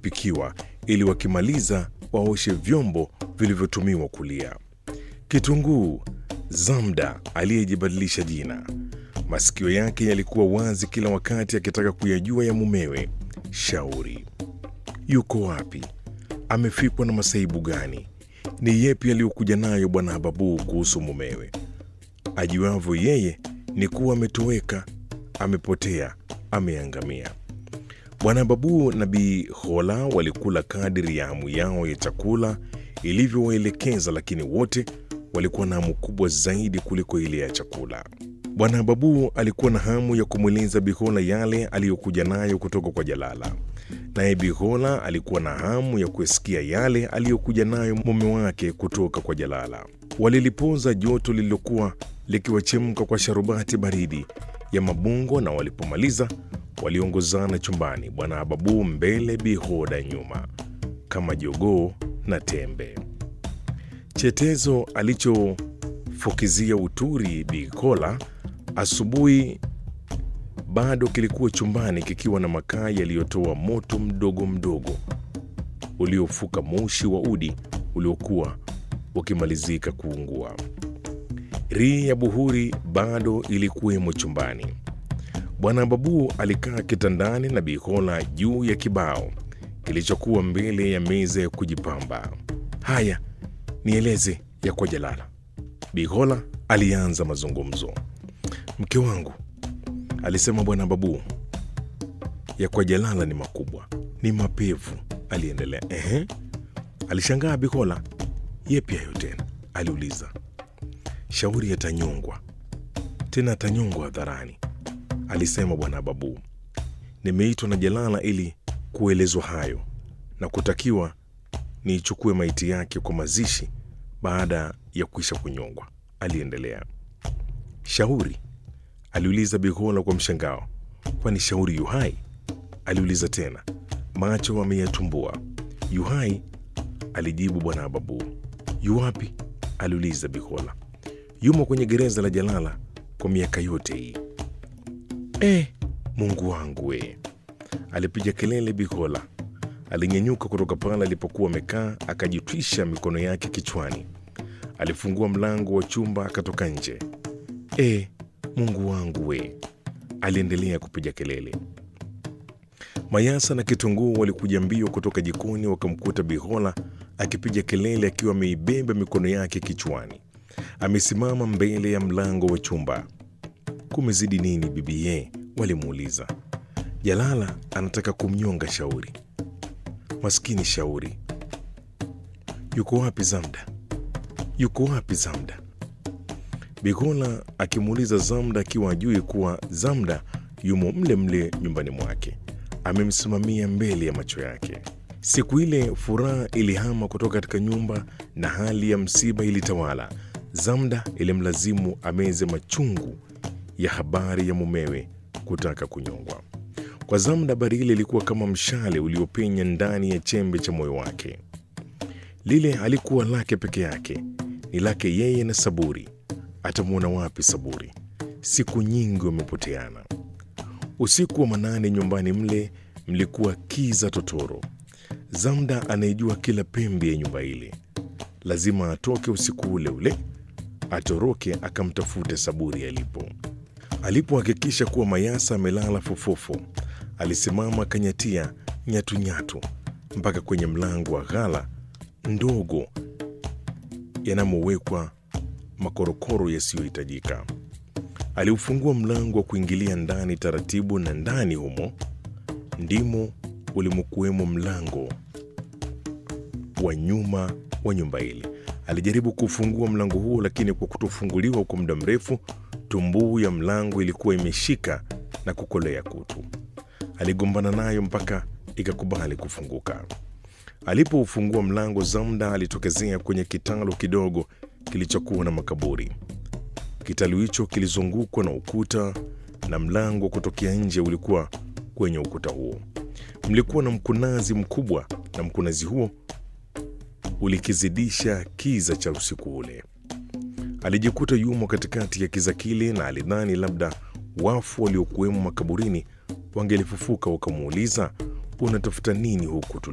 kupikiwa ili wakimaliza waoshe vyombo vilivyotumiwa kulia. Kitunguu, Zamda aliyejibadilisha jina, masikio yake yalikuwa wazi kila wakati akitaka kuyajua ya mumewe. Shauri yuko wapi? Amefikwa na masaibu gani? Ni yepi aliyokuja nayo bwana Hababu kuhusu mumewe? Ajuavyo yeye ni kuwa ametoweka, amepotea, ameangamia. Bwana Babu na Bi Hola walikula kadiri ya hamu yao ya chakula ilivyowaelekeza, lakini wote walikuwa na hamu kubwa zaidi kuliko ile ya chakula. Bwana Babu alikuwa na hamu ya kumweleza Bihola yale aliyokuja nayo kutoka kwa Jalala, naye Bihola alikuwa na hamu ya kusikia yale aliyokuja nayo mume wake kutoka kwa Jalala. Walilipoza joto lililokuwa likiwachemka kwa sharubati baridi ya mabungo, na walipomaliza waliongozana chumbani, Bwana Hababu mbele, Bihoda nyuma, kama jogoo na tembe. Chetezo alichofukizia uturi Bikola asubuhi bado kilikuwa chumbani kikiwa na makaa yaliyotoa moto mdogo mdogo uliofuka moshi wa udi uliokuwa ukimalizika kuungua. Rii ya buhuri bado ilikuwemo chumbani. Bwana Babu alikaa kitandani na Bikola juu ya kibao kilichokuwa mbele ya meza ya kujipamba. Haya, nieleze ya kwa Jalala. Bikola alianza mazungumzo. Mke wangu, alisema Bwana Babu, ya kwa Jalala ni makubwa, ni mapevu. Aliendelea. Ehe, alishangaa Bikola. Yepi hayo tena? aliuliza. Shauri yatanyongwa tena, atanyongwa hadharani, alisema Bwana Babu. Nimeitwa na Jalala ili kuelezwa hayo na kutakiwa niichukue maiti yake kwa mazishi baada ya kuisha kunyongwa, aliendelea. Shauri? aliuliza Bikola kwa mshangao. Kwani Shauri yuhai? aliuliza tena, macho ameyatumbua. Yuhai, alijibu Bwana Babu. Yuwapi? aliuliza Bikola. Yumo kwenye gereza la Jalala kwa miaka yote hii. E, Mungu wangu we! alipiga kelele Bikola. Alinyanyuka kutoka pale alipokuwa amekaa, akajitwisha mikono yake kichwani. Alifungua mlango wa chumba akatoka nje. E, Mungu wangu we! aliendelea kupiga kelele. Mayasa na Kitunguu walikuja mbio kutoka jikoni, wakamkuta Bihola akipiga kelele akiwa ameibeba mikono yake kichwani. Amesimama mbele ya mlango wa chumba. Kumezidi nini bibie? walimuuliza. Jalala anataka kumnyonga Shauri. Maskini Shauri. Yuko wapi Zamda? Yuko wapi Zamda? Bigola akimuuliza Zamda akiwa ajui kuwa Zamda yumo mle mle nyumbani mwake, amemsimamia mbele ya macho yake. Siku ile furaha ilihama kutoka katika nyumba na hali ya msiba ilitawala. Zamda ilimlazimu ameze machungu ya habari ya mumewe kutaka kunyongwa. Kwa Zamda habari ile ilikuwa kama mshale uliopenya ndani ya chembe cha moyo wake. Lile halikuwa lake peke yake, ni lake yeye na Saburi. Atamwona wapi Saburi? Siku nyingi wamepoteana. Usiku wa manane nyumbani mle mlikuwa kiza totoro. Zamda anayejua kila pembe ya nyumba ile, lazima atoke usiku ule ule, atoroke akamtafute Saburi alipo. Alipohakikisha kuwa Mayasa amelala fofofo, alisimama akanyatia nyatunyatu mpaka kwenye mlango wa ghala ndogo yanamowekwa makorokoro yasiyohitajika. Aliufungua mlango wa kuingilia ndani taratibu, na ndani humo ndimo ulimokuwemo mlango wa nyuma wa nyumba ile. Alijaribu kufungua mlango huo, lakini kwa kutofunguliwa kwa muda mrefu, tumbuu ya mlango ilikuwa imeshika na kukolea kutu. Aligombana nayo mpaka ikakubali kufunguka. Alipoufungua mlango, Zamda alitokezea kwenye kitalu kidogo kilichokuwa na makaburi. Kitalu hicho kilizungukwa na ukuta na mlango kutokea nje ulikuwa kwenye ukuta huo. Mlikuwa na mkunazi mkubwa, na mkunazi huo ulikizidisha kiza cha usiku ule. Alijikuta yumo katikati ya kiza kile, na alidhani labda wafu waliokuwemo makaburini wangelifufuka wakamuuliza, unatafuta nini huku